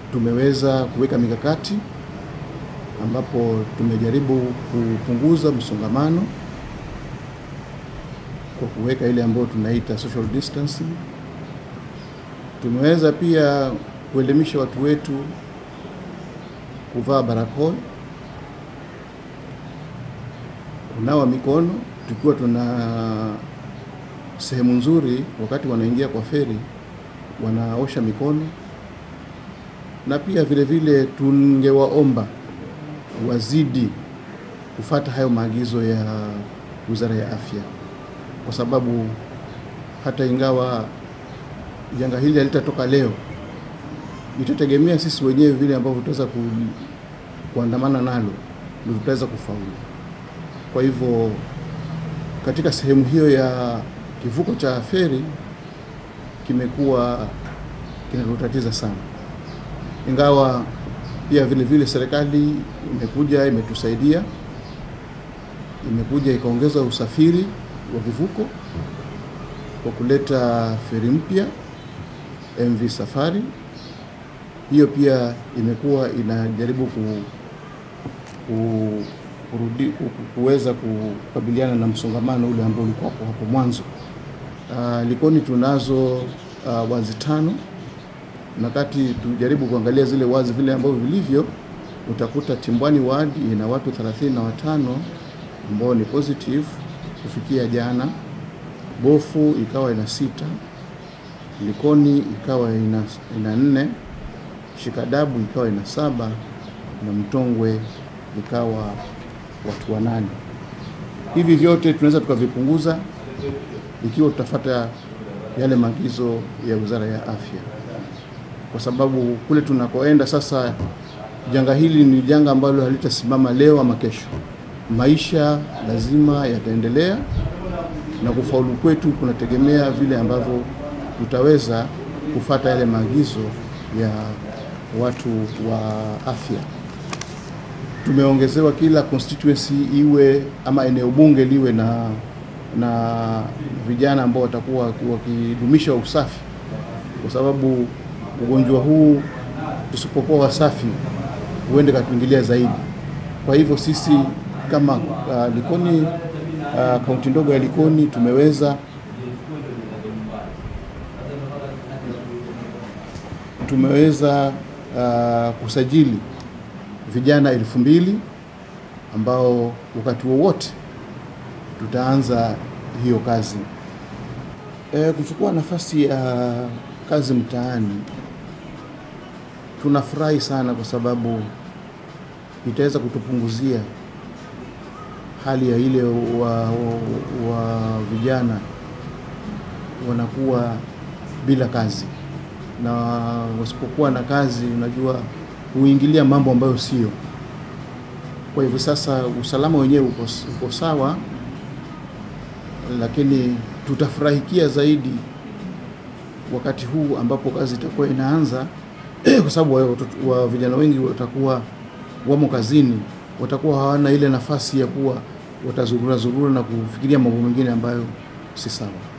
tumeweza kuweka mikakati ambapo tumejaribu kupunguza msongamano kwa kuweka ile ambayo tunaita social distancing. Tumeweza pia kuelimisha watu wetu kuvaa barakoa, kunawa mikono, tukiwa tuna sehemu nzuri, wakati wanaingia kwa feri wanaosha mikono, na pia vile vile tungewaomba wazidi kufata hayo maagizo ya Wizara ya Afya, kwa sababu hata ingawa janga hili halitatoka leo, itategemea sisi wenyewe vile ambavyo tutaweza ku, kuandamana nalo ndio tutaweza kufaulu. Kwa hivyo katika sehemu hiyo ya kivuko cha feri kimekuwa kinatutatiza sana, ingawa pia vile vile serikali imekuja imetusaidia, imekuja ikaongeza usafiri wa vivuko kwa kuleta feri mpya MV Safari. Hiyo pia imekuwa inajaribu ku, ku, kurudi, ku, kuweza kukabiliana na msongamano ule ambao ulikuwa hapo hapo mwanzo. Uh, Likoni tunazo uh, wazi tano na kati tujaribu kuangalia zile wazi vile ambavyo vilivyo, utakuta Timbwani ward ina watu 35 ambao ni positive kufikia jana. Bofu ikawa ina sita, Likoni ikawa ina, ina nne, Shikadabu ikawa ina saba na Mtongwe ikawa watu wanane. Hivi vyote tunaweza tukavipunguza ikiwa tutafata yale maagizo ya Wizara ya Afya, kwa sababu kule tunakoenda sasa, janga hili ni janga ambalo halitasimama leo ama kesho. Maisha lazima yataendelea na kufaulu kwetu kunategemea vile ambavyo tutaweza kufata yale maagizo ya watu wa afya. Tumeongezewa kila constituency iwe ama eneo bunge liwe na na vijana ambao watakuwa wakidumisha usafi, kwa sababu ugonjwa huu tusipokuwa wasafi huende katuingilia zaidi. Kwa hivyo sisi kama uh, Likoni kaunti uh, ndogo ya Likoni tumeweza tumeweza uh, kusajili vijana elfu mbili ambao wakati wowote tutaanza hiyo kazi. E, kuchukua nafasi ya kazi mtaani tunafurahi sana kwa sababu itaweza kutupunguzia hali ya ile wa, wa, wa vijana wanakuwa bila kazi, na wasipokuwa na kazi, unajua huingilia mambo ambayo sio. Kwa hivyo sasa usalama wenyewe uko, uko sawa, lakini tutafurahikia zaidi wakati huu ambapo kazi itakuwa inaanza kwa sababu wa, wa vijana wengi watakuwa wamo kazini, watakuwa hawana ile nafasi ya kuwa watazurura zurura na kufikiria mambo mengine ambayo si sawa.